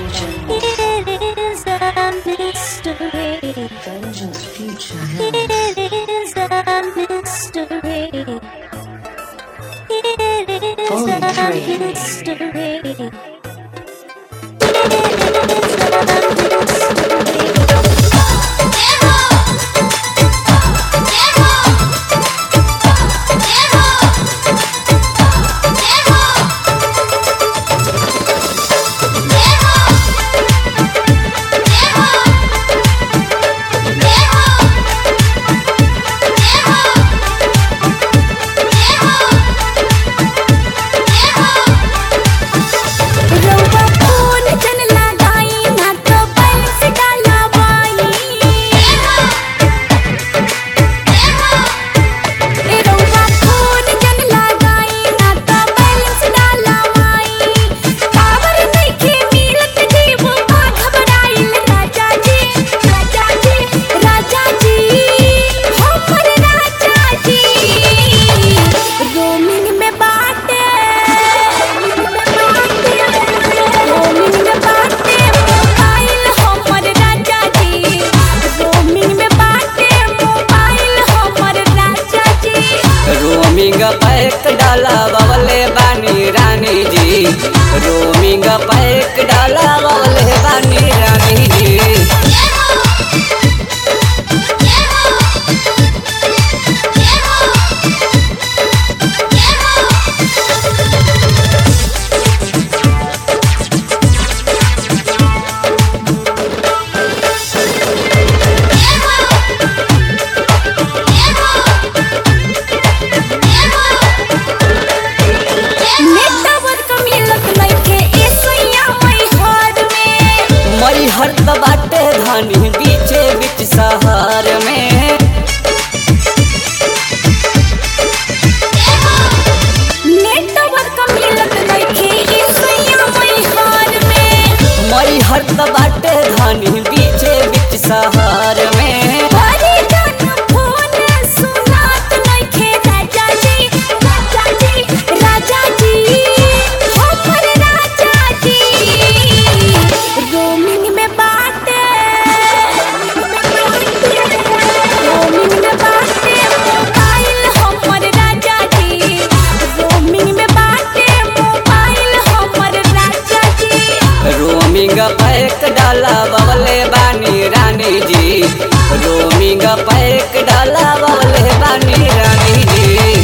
It is a mystery. Vengeance Future It is a mystery. It is Holy a Trinity. mystery. It is a mystery. रउआ फूल जन लगाई ना तो balance डालवाई ए रउआ फूल जन लगाई ना तो बैलेंस डालवाई पावर नइखे मिलत जीव बा घबराइल राजा जी राजा जी राजा जी हमर राजा जी रोमिंग में बाटे रोमिंग में बाटे मोबाइल हमर राजा जी रोमिंग में बाटे मोबाइल हमर राजा जी रोमिंग पैक डाला बवले बानी रानी जी रोमिंग पैक डाला बवले बानी रानी जी नेटवर्क मिलत नइखे ए सैया मई हर में मई हर बाटे धानी बीचे बीच शहर में नेटवर्क मिलत नइखे ए सैया मई हर में मई हर बाटे धानी बीचे बीच शहर में बड़ी जन फोन सुनात नइखे राजा जी राजा जी राजा जी हमर राजा जी रोमिंग में बाटे रोमिंग में बाटे मोबाइल हमर राजा जी रोमिंग में बाटे मोबाइल हमर राजा जी रोमिंग पैक डाला बवले बानी रानी जी रोमिंग पैक डाला बवले बानी रानी जी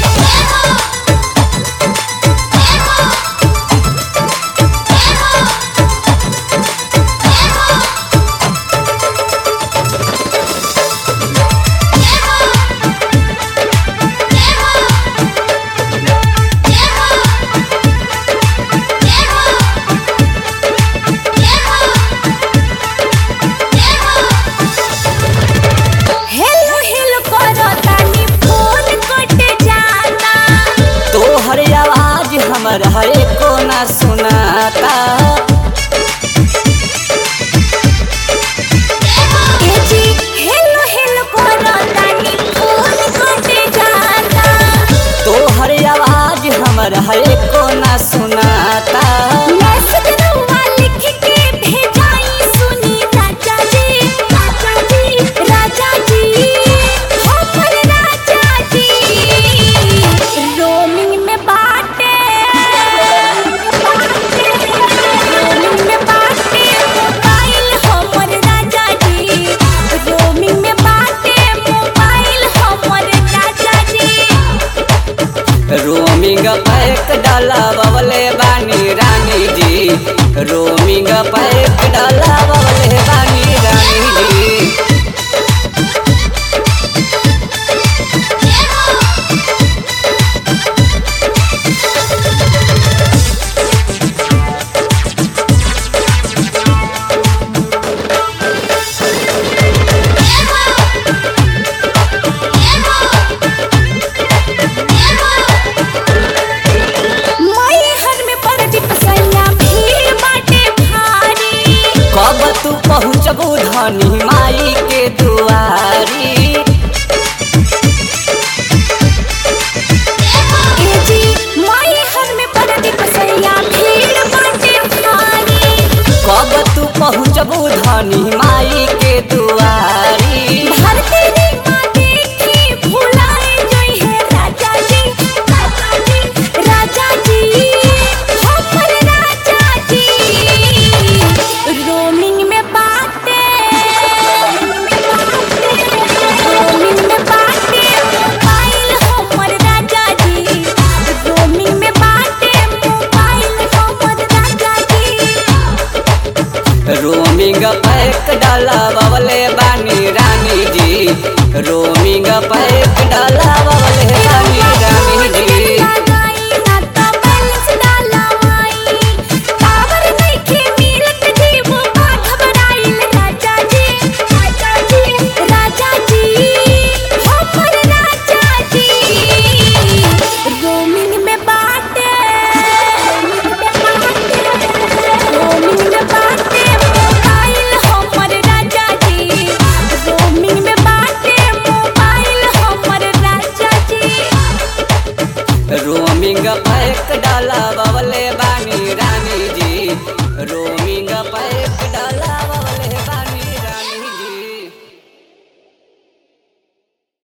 हेलो हेलो करो तानी फोन कट जाता तोहर आवाज हमर हरे को ना सुनाता ए जी हेलो हेलो करो तानी फोन कट जाता तोहर आवाज हमर हरे को ना सुनाता मैसेज रउआ लिख के भेजाई सुनी राजा जी राजा जी राजा जी हमर राजा जी रोमिंग में बाटे रोमिंग में बाटे मोबाइल हमर राजा जी रोमिंग में बाटे मोबाइल हमर राजा जी रोमिंग पैक डाला बवले बानी रानी जी रोमिंग पैक डाला बवले बानी रानी जी मई हर में परदीप सैया भीड़ बाटे भारी कब तू पहुँचबू धनी माई के दुआरी ए जी मई हर में परदीप सैया भीड़ बाटे भारी कब तू धनी माई के दुआरी भारती रे माँ देखी भुलाए जोई है राजा जी राजा जी राजा जी हमर राजा जी रोमिंग में बाटे रोमिंग में बाटे मोबाइल हमर राजा जी रोमिंग में बाटे मोबाइल हमर राजा जी रोमिंग पैक डाला बवले बानी रानी जी रोमिंग पैक डाला बवले बानी रानी जी रोमिंग पैक डाला बवले बानी रानी जी रोमिंग पैक